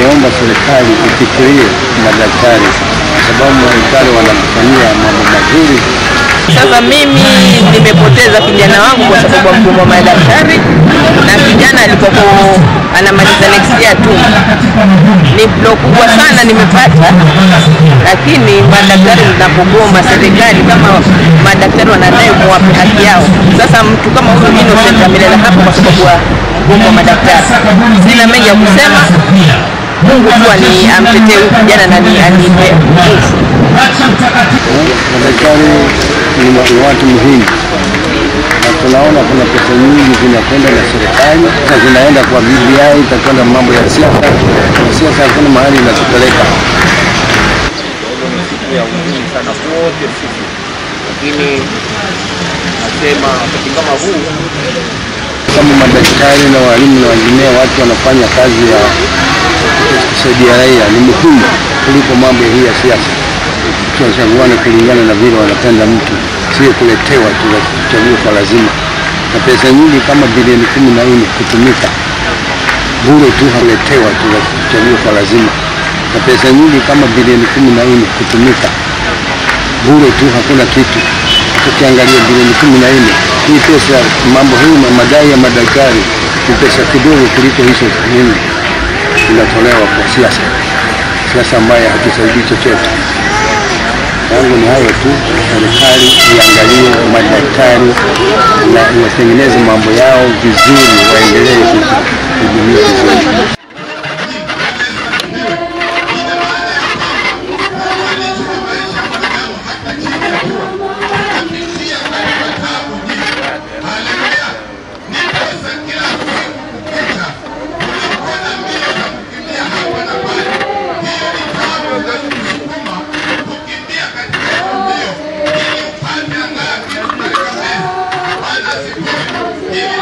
tunaomba serikali ifikirie madaktari, kwa sababu madaktari wanatufanyia mambo mazuri. Sasa mimi nimepoteza kijana wangu kwa sababu ya mgomo wa madaktari, na kijana alikopo anamaliza next year tu. Ni blow kubwa sana nimepata, lakini madaktari zinapogoma, serikali kama madaktari wanadai muwape haki yao. Sasa mtu kama huyu Innocent amelala hapa kwa sababu ya mgomo wa madaktari. Sina mengi ya kusema, Mungu tu ani- amtetee huyu kijana na ni- anipe nguvu. Madaktari ni wa- ni watu muhimu, na tunaona kuna pesa nyingi zinakwenda na serikali na zinaenda kwa BBI, itakwenda mambo ya siasa, na siasa hakuna mahali inatupeleka. siku ya huzuni sana wote sisi, lakini nasema wakati kama huu kama madaktari na walimu na wengineo, watu wanafanya kazi ya kusaidia raia ni muhimu kuliko mambo hii ya siasa. Tunachaguana kulingana na vile wanapenda mtu, sio kuletewa tu kuchagua kwa lazima. Na pesa nyingi kama bilioni kumi na nne kutumika bure tu, haletewa tu kuchagua kwa lazima. Na pesa nyingi kama bilioni kumi na nne kutumika bure tu, hakuna kitu. Tukiangalia bilioni kumi na nne hii pesa, mambo hii ma- madai ya madaktari ni pesa kidogo kuliko hizo nyingi inatolewa kwa siasa, siasa ambayo hatusaidii chochote. Yangu ni hayo tu, serikali iangalie madaktari na iwatengeneze mambo yao vizuri, waendelee kuhudumia vizuri. Ili